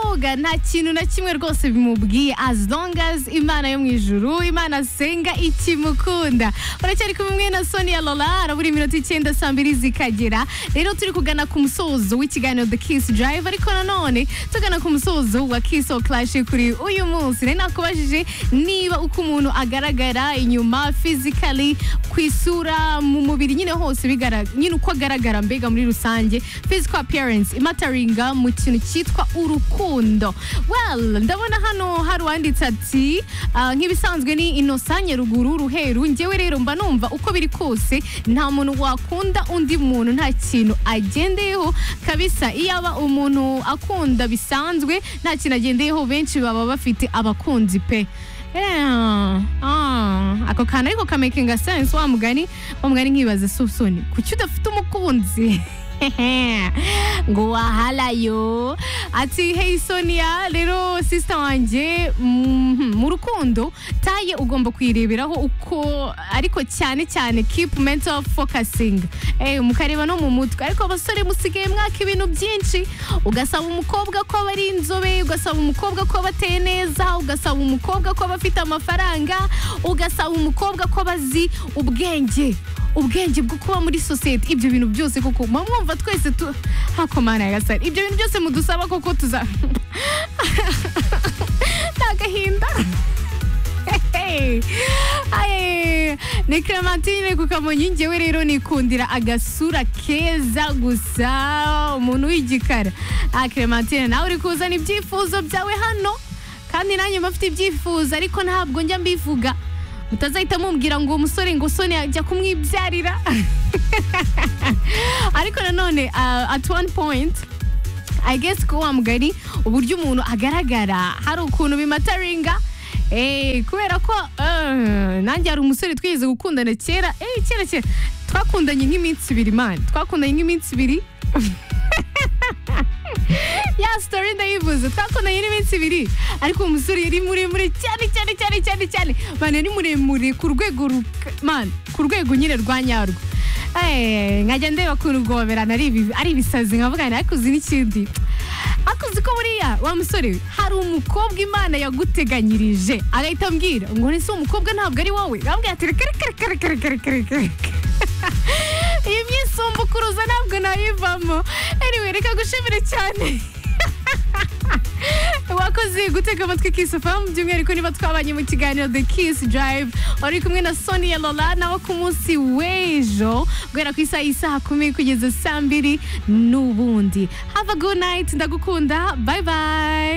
kuvuga nta kintu na kimwe rwose bimubwiye as long as imana yo mu ijuru imana asenga ikimukunda uracyari kumwe na sonia lola arabura iminota icyenda saa mbiri zikagera rero turi kugana ku musozo w'ikiganiro the kiss drive ariko nanone tugana ku musozo wa kiss or clash kuri uyu munsi nari nakubajije niba uko umuntu agaragara inyuma physically ku isura mu mubiri nyine hose bigara- nyine uko agaragara mbega muri rusange physical appearance imataringa mu kintu cyitwa urukundo well ndabona hano hari uwanditse ati "Ah, nk'ibisanzwe ni inosanye ruguru ruheru ngewe rero mba numva uko biri kose nta muntu wakunda undi muntu nta kintu agendeyeho kabisa iyo aba umuntu akunda bisanzwe nta kintu agendeyeho benshi baba bafite abakunzi pe Yeah. Ah, ako kantu ariko kamakinga sense wa mugani wa mugani nkibaza susuni kuki udafite umukunzi ngo wahalayo ati hey sonia rero sisita wanjye mhm, mu rukundo taye ugomba kuyireberaho uko ariko cyane cyane keep mental focusing eh, mukareba no mu mutwe ariko abasore musigaye mwaka ibintu byinshi ugasaba umukobwa ko aba ari inzobe ugasaba umukobwa ko aba ateye neza ugasaba umukobwa ko aba afite amafaranga ugasaba umukobwa ko aba azi ubwenge ubwenge bwo kuba muri sosiyete ibyo bintu byose koko muba mwumva twese tu hakomana yagasari ibyo bintu byose mudusaba koko tuza nta gahinda Hey. Ay, ni Clementine ku kamonyi ngewe rero nikundira agasura keza gusa umuntu w'igikara ah Clementine nawe uri kuzana ibyifuzo byawe hano kandi nanjye mba mfite ibyifuzo ariko ntabwo njya mbivuga mutazahita mumbwira ngo umusore ngo soni ajya kumwibyarira ariko nanone ah, at one point I guess ko wa mugari uburyo umuntu agaragara hari ukuntu bimataringa Eh, kubera ko eh, nanjye hari umusore twigeze gukundana kera eh, kera kera twakundanye nk'iminsi ibiri mani twakundanye nk'iminsi ibiri ya sitori ndayivuze twakundanye n'iminsi ibiri ariko uwo musore yari muremure cyane cyane cyane cyane cyane mani yari muremure ku rwego ru- mani ku rwego nyine rwa nyarwo Eh, nkajya ndeba ukuntu guhoberana ari ibi- ari ibisazi nkavuga nti ariko uzi n'ikindi ariko uzi ko buriya wa musore hari umukobwa imana yaguteganyirije agahita ambwira ngo ni se umukobwa ntabwo ari wowe bambwira ati reka reka reka reka reka reka reka reka iyi myisumbukuruza ntabwo nayivamo anyway reka gushimire cyane wakoze gutega amatwi kiss fm by'umwihariko niba twabanye mu kiganiro the kiss drive wari kumwe na sonia lola nawe ku munsi w'ejo guhera ku isaha isaha kumi kugeza saa mbiri n'ubundi have a good night ndagukunda bye bye